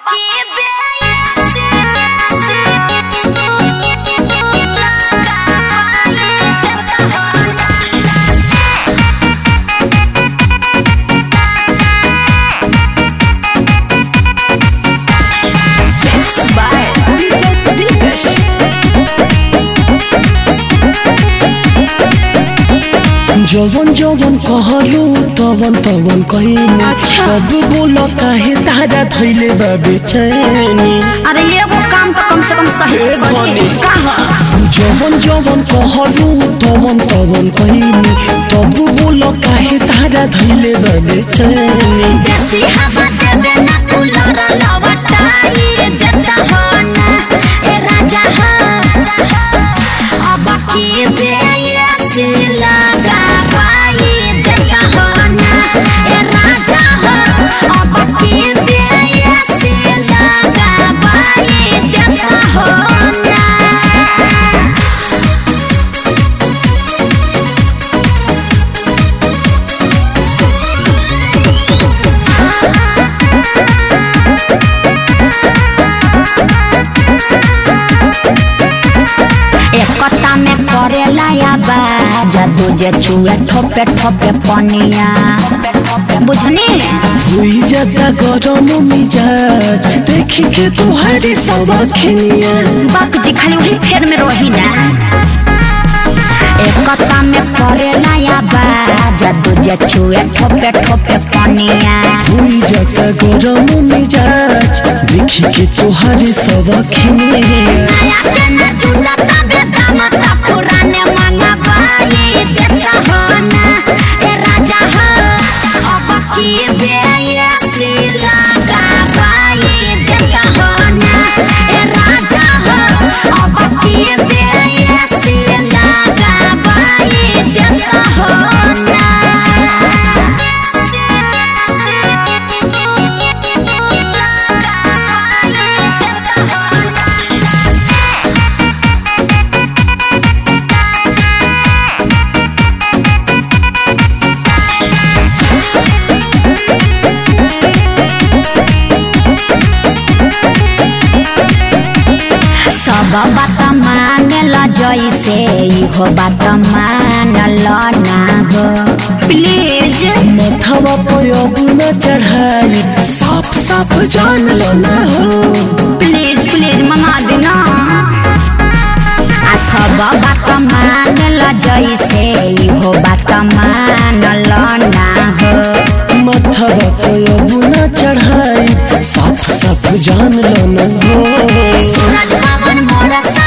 जवन जवन कहलू तवन तवन कहिनी अच्छा। तब बोल काहे तारा धैले बा बेचैनी अरे एगो काम तो कम से कम सही से ए करिए बने। का ह? जवन जवन कहलू तवन तवन कहिनी तब बोल काहे तारा धैले बा बेचैनी देसी हवा देवे ना कूलर लवटाई देता हो ना ए राजा हो अब की बेयसी लगा पाई देता हो ना ए राजा हो अब की बेयसी लगा पाई देता हो ना एकता में करेला या बाजा दूजे चुए ठोपे ठोपे पनिया बुझनी हुई जाता गरम मिजाज देखी के तुहारी सब खिनिया बाक जी खाली वही फेर में रही ना एकता में करेला या बाजा दूजे चुए ठोपे ठोपे पनिया हुई जाता गरम मिजाज देखी के तुहारी सब खिनिया नया के ना झूला तबे दामता पुराने मांगा बाई देता हो ना ए राजा हो अब की बेयसी लगा बाई देता हो ना ए राजा हो अब की बेयसी लगा बाई देता हो ना सब बात मानल जैसे इहो बात मानल ना हो प्लीज मथवा पे अब न चढ़ाई साफ साफ जान लो ना हो प्लीज प्लीज मंगा देना आ सब बात मानल जैसे इहो बात मानल ना हो मथवा पे अब न चढ़ाई साफ साफ जान लो ना हो सूरज पवन मोर